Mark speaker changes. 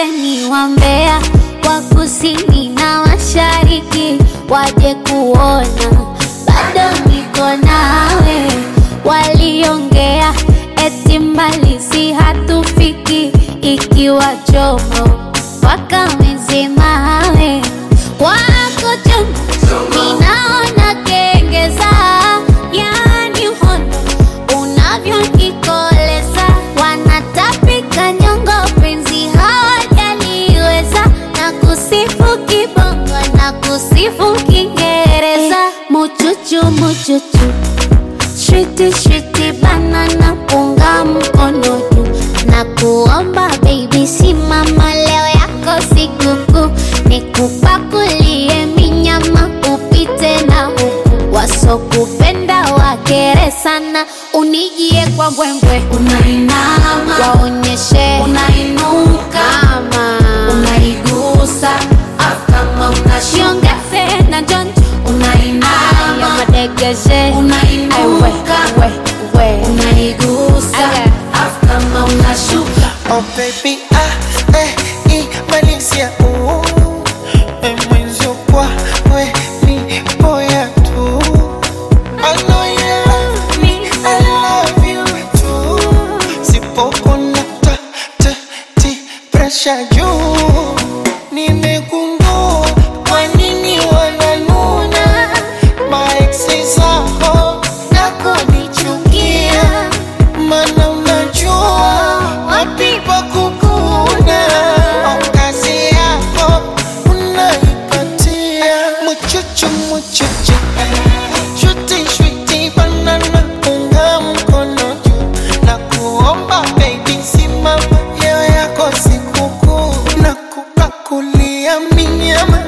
Speaker 1: Waiteni wambea wa kusini na mashariki waje kuona bado niko nawe. Waliongea eti mbali si hatufiki, ikiwa chomo wakamezemawe wako chonjo, ninaona kengeza, yani uhondo unavyonikoleza, wanatapika nyongo, penzi hawajaliweza, na kusifu kibongo na kusifu Kiingereza, muchuchu muchuchu Shwiti shwiti banana punga mkono juu na kuomba baby, simama leo yako sikukuu, nikupakulie minyama upite na huku, wasokupenda wakere sana, unijie kwa mbwembwe,
Speaker 2: Unainama,
Speaker 1: waonyeshe
Speaker 2: unainuka,
Speaker 1: kama
Speaker 2: unaigusa, afu kama unashuka,
Speaker 1: shiongeze na jonjo aya
Speaker 2: unainama,
Speaker 1: madegeshe Aiwe,
Speaker 2: unainuka,
Speaker 1: we, we.
Speaker 2: unaigusa,
Speaker 1: Aya.
Speaker 2: afu kama unashuka.
Speaker 3: Oh baby, ah, eh, imalizia uh, eh, mwenzio kwa we ni boya tu. I know you love me, I love you too. Sipopona ta, ta, ti, pressure juu. Nimegundua kwa nini wananuna maeksi zako na kunichukia mana unajua wapi pa kukuna au kazi yako unaipatia muchuchu muchuchu shuti shuti banana unga mkono juu na kuomba baby simama leo yako sikukuu na kupakulia minyama